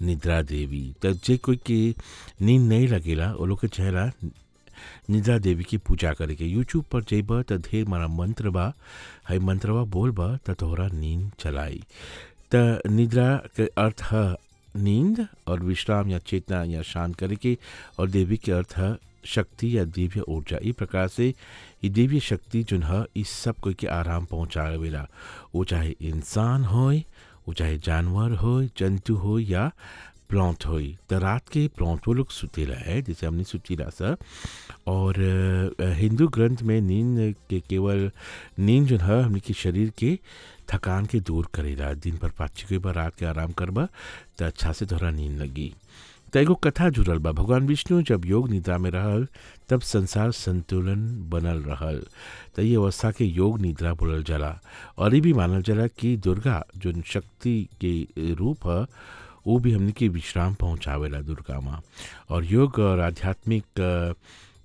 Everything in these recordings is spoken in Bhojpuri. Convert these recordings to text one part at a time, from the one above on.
निद्रा देवी त जे कोई के नींद नहीं लगेला वो लोग के चेहरा निद्रा देवी की पूजा करे के यूट्यूब पर जेब त ढेर मारा मंत्र बा है मंत्रवा बोल बा त तोहरा नींद चलाई त निद्रा के अर्थ है नींद और विश्राम या चेतना या शांत करे के और देवी के अर्थ है शक्ति या दिव्य ऊर्जा ई प्रकार से ये दिव्य शक्ति जो है इस सब कोई के आराम पहुँचावेला वो चाहे इंसान होए वो चाहे जानवर हो जंतु हो या प्लांट हो तो रात के प्लांट वो लोग सुतेला है जैसे हमने सुतीला सा और अ, हिंदू ग्रंथ में नींद के केवल नींद जो है हमने के शरीर के थकान के दूर करेला दिन भर पाची के बार रात के आराम करबा तो अच्छा से तोहरा नींद लगी तो एगो कथा जुड़ल बा भगवान विष्णु जब योग निद्रा में रहल तब संसार संतुलन बनल रहल तो ये अवस्था के योग निद्रा बोलल जाला और ये भी मानल जाला कि दुर्गा जो शक्ति के रूप है वो भी हमने के विश्राम पहुँचावेला दुर्गा माँ और योग और आध्यात्मिक अ,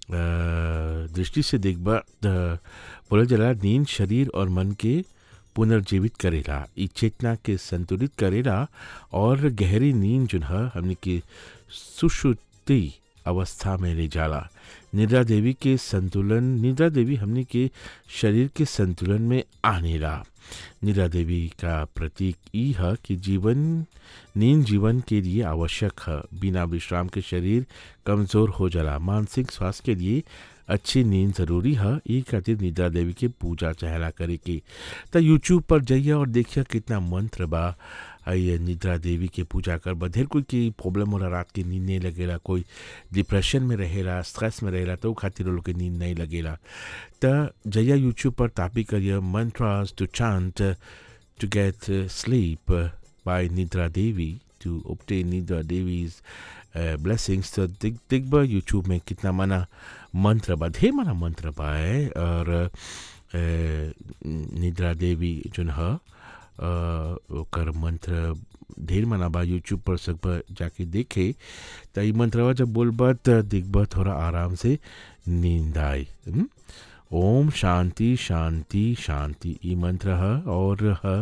अ, दृष्टि से देखबा त बोलल जाला नींद शरीर और मन के पुनर्जीवित करेला ई चेतना के संतुलित करेला और गहरी नींद जो है हमने के सुषुप्ति अवस्था में ले जाला निद्रा देवी के संतुलन निद्रा देवी हमने के शरीर के संतुलन में आनेला निद्रा देवी का प्रतीक ई है कि जीवन नींद जीवन के लिए आवश्यक है बिना विश्राम के शरीर कमज़ोर हो जाला मानसिक स्वास्थ्य के लिए अच्छी नींद ज़रूरी है ई खातिर निद्रा देवी के पूजा चहला करे के तो यूट्यूब पर जाइए और देखिए कितना मंत्र बा आ ये निद्रा देवी के पूजा कर बधेर कोई की प्रॉब्लम होला रात के नींद नहीं लगेला कोई डिप्रेशन में रहेला स्ट्रेस में रहेला तो उ खातिर वो लोग के नींद नहीं लगेला त जया यूट्यूब पर तापी करिए mantras to chant to get sleep by Nidra Devi two obtain निद्रा देवीज ब्लेसिंग्स तो दिख दिख बा यूट्यूब में कितना मना मंत्र बा ढेर मना मंत्र बा है और अ, निद्रा देवी जोन ह अ, ओकर मंत्र ढेर मना बा यूट्यूब पर सब जाके देखे त ई मंत्रवा जब बोलबा त दिखबा थोड़ा आराम से नींद आई हम्म? ओम शांति शांति शांति ई मंत्र है और है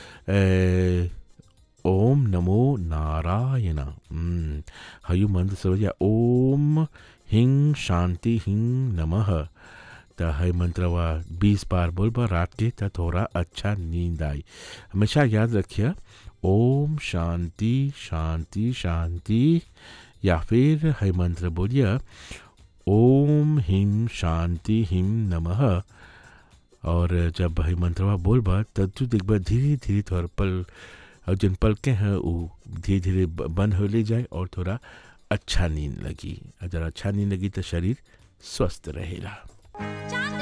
ए, ओम नमो नारायण हम्म, हयु मंत्र समझिए ओम हिंग शांति हिंग नमः त है मंत्रवा बीस बार बोलबा रात के त थोड़ा अच्छा नींद आई हमेशा याद रखिए ओम शांति शांति शांति या फिर है मंत्र बोलिए ओम हिम शांति हिम नमः और जब है मंत्रवा बोलबा तब तू देखबा धीरे धीरे तोहर पल और जन पलके हैं वो धीरे धीरे ब- बंद हो ले जाए और थोड़ा अच्छा नींद लगी अगर अच्छा नींद लगी तो शरीर स्वस्थ रहेगा